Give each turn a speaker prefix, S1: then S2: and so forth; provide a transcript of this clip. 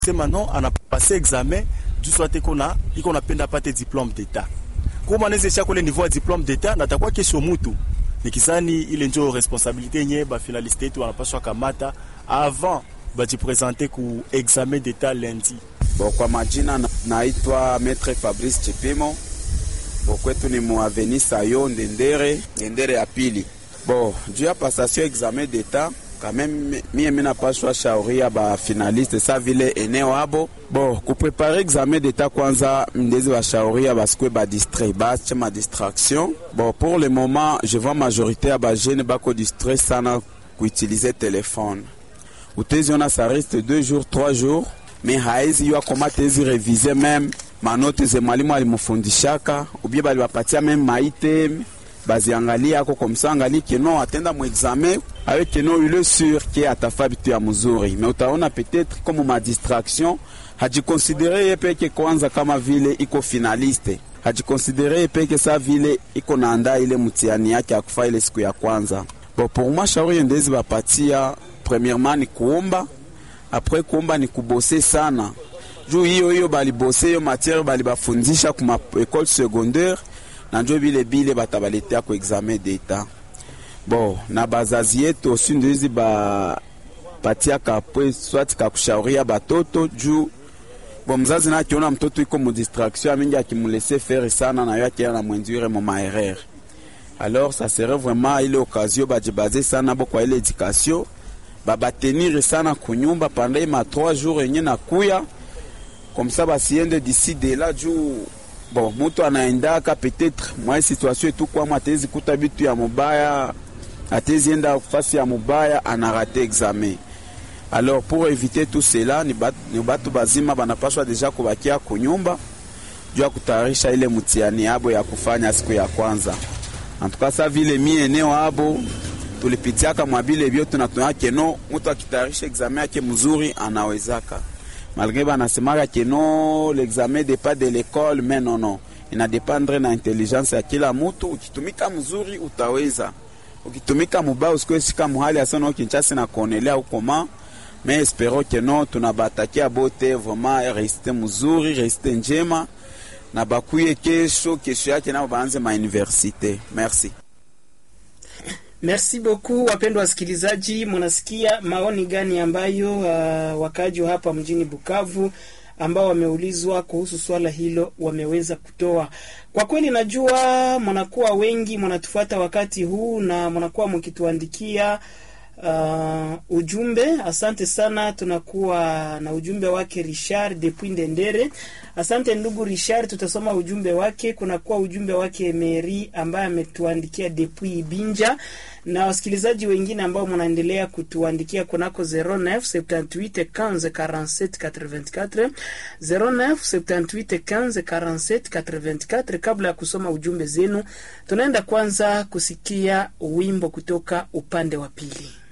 S1: sema non anapase examen juu swate iko na iko napenda apate diplome d'etat koma anaweza isha kule niveau ya diplome d'etat na takuwa kesho mutu nikizani ile njo responsabilité yenye bafinaliste yetu wanapaswa kamata avant bajipresente ku examen d'etat lundi.
S2: Bo, kwa majina na, naitwa Maître Fabrice Chipimo. Bo, kwetu ni muaveni sayo ndendere ndendere ya pili. Bo, juu ya passation examen d'etat kameme mie minapashwa shauria ba finaliste sa vile eneo abo bo kuprepare examen d'etat kwanza ndezi bashauria basikwe badistrait bache ma distraction bo pour le moment je vois majorité ya bajene bako distrait sana kuutilize telefone uteziona ça reste deux jours trois jours me haezi yua koma tezi revize meme manote ze mwalimu alimufundishaka ubie balibapatia meme maite baziangalia ako komsa angali keno atenda mu examen avec keno il est sûr ke atafa bitu ya mzuri me utaona peut-être comme ma distraction hajikonsidere ye peke kwanza kama vile iko finaliste hajikonsidere ye peke sa vile iko naanda ile mtihani yake akufa ile siku ya kwanza bon pour moi shauri ndezi bapatia premièrement ni kuomba après kuomba ni kubose sana juu hiyo hiyo balibose hiyo matière balibafundisha kuma école secondaire na njo bile bile batabaletea ku examen d'etat bon na bazazi yetu osi ndizi bapatiaka pwe swati kakushauria batoto juu bon mzazi na akiona mtoto iko mu distraction mingi akimulese faire sana na yo akienda na mwenziure mu maerreur alors ça serait vraiment ile occasion bajibaze sana bo kwa ile éducation babatenire sana kunyumba pendant ma 3 jours yenye nakuya comme ça basiende d'ici de là juu bon mutu anaendaka peut-être mwa situation etu kwama atezi kuta bitu ya mubaya atezi enda fasi ya mubaya anarate examen alors pour éviter tout cela ni batu, ni batu bazima banapaswa deja kubakia kunyumba juu ya kutayarisha ile mtihani yabo ya kufanya siku ya kwanza antuka sa vile mi eneo abo tulipitiaka mwabile vyote na tunaona keno mutu akitayarisha examen yake mzuri anawezaka malgré banasemaka keno l'examen dépend de l'école mais non non inadependre na intelligence ya kila mutu ukitumika mzuri utaweza ukitumika mubaya usikuesika muhali asana kinchasi na kuonelea ukoma mais espero keno tunabatakia bote vraiment resite mzuri resite njema na bakuye kesho kesho yake nao baanze mauniversite merci
S3: Merci beaucoup wapendwa wasikilizaji, mnasikia maoni gani ambayo uh, wakaaji wa hapa mjini Bukavu ambao wameulizwa kuhusu swala hilo wameweza kutoa. Kwa kweli, najua mnakuwa wengi mnatufuata wakati huu na mnakuwa mkituandikia uh, ujumbe. Asante sana, tunakuwa na ujumbe wake Richard depuis Ndendere. Asante ndugu Richard, tutasoma ujumbe wake. Kunakuwa ujumbe wake Mary ambaye ametuandikia depuis Binja na wasikilizaji wengine ambao mnaendelea kutuandikia kunako 09 78 15 47 84 09 78 15 47 84. Kabla ya kusoma ujumbe zenu, tunaenda kwanza kusikia wimbo kutoka upande wa pili.